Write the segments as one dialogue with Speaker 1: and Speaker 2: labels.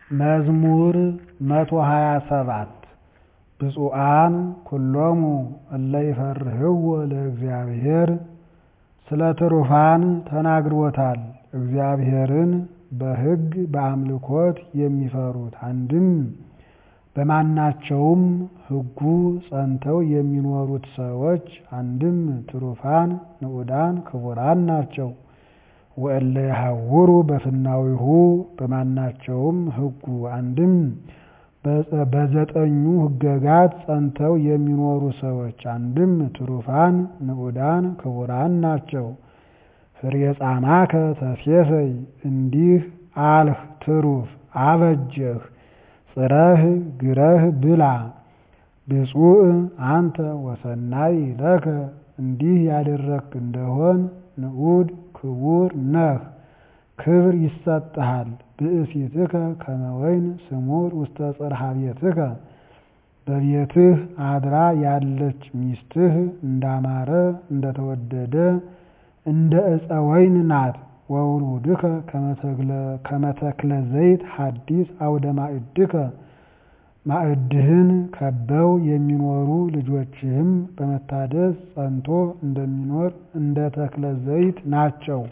Speaker 1: መዝሙር መቶ ሀያ ሰባት ብፁዓን ኩሎሙ እለ ይፈርህዎ ለእግዚአብሔር ስለ ትሩፋን ተናግሮታል እግዚአብሔርን በሕግ በአምልኮት የሚፈሩት አንድም በማናቸውም ሕጉ ጸንተው የሚኖሩት ሰዎች አንድም ትሩፋን ንዑዳን ክቡራን ናቸው። ወእለ ይሐውሩ በፍናዊሁ በማናቸውም ሕጉ አንድም በዘጠኙ ሕገጋት ጸንተው የሚኖሩ ሰዎች አንድም ትሩፋን ንዑዳን ክቡራን ናቸው። ፍሬ ጻማከ ተሴሰይ እንዲህ አልህ ትሩፍ አበጀህ ጽረህ ግረህ ብላ ብፁዕ አንተ ወሰናይ ለከ እንዲህ ያደረግክ እንደሆን ንዑድ ክቡር ነህ ክብር ይሰጥሃል። ብእሲትከ ከመ ወይን ስሙር ውስተ ጽርሐ ቤትከ በቤትህ አድራ ያለች ሚስትህ እንዳማረ እንደተወደደ እንደ ዕፀ ወይን ናት። ወውሉድከ ከመ ተክለ ዘይት ሐዲስ አውደ ማዕድከ ማዕድህን ከበው የሚኖሩ ልጆችህም በመታደስ ጸንቶ እንደሚኖር እንደ ተክለ ዘይት ናቸው።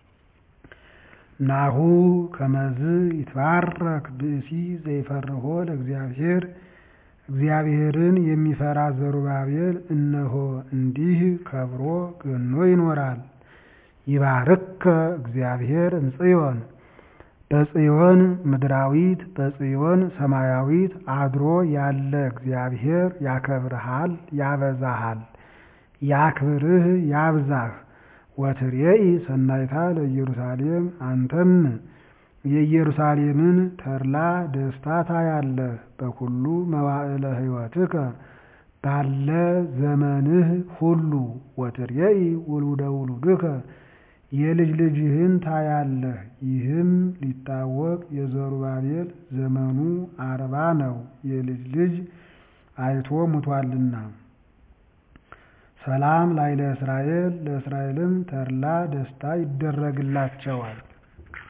Speaker 1: ናሁ ከመዝ ይትባረክ ብእሲ ዘይፈርሆ ለእግዚአብሔር እግዚአብሔርን የሚፈራ ዘሩባቤል እነሆ እንዲህ ከብሮ ገኖ ይኖራል። ይባርከ እግዚአብሔር እምጽዮን በጽዮን ምድራዊት በጽዮን ሰማያዊት አድሮ ያለ እግዚአብሔር ያከብርሃል ያበዛሃል ያክብርህ ያብዛህ። ወትሬኢ ሰናይታ ለኢየሩሳሌም አንተም የኢየሩሳሌምን ተድላ ደስታ ታያለህ። በኩሉ መዋዕለ ሕይወትከ ባለ ዘመንህ ሁሉ ወትሬኢ ውሉደ ውሉድከ የልጅ ልጅህን ታያለህ። ይህም ሊታወቅ የዘሩባቤል ዘመኑ አርባ ነው፣ የልጅ ልጅ አይቶ ሙቷልና። ሰላም ላዕለ እስራኤል ለእስራኤልም ተድላ ደስታ ይደረግላቸዋል።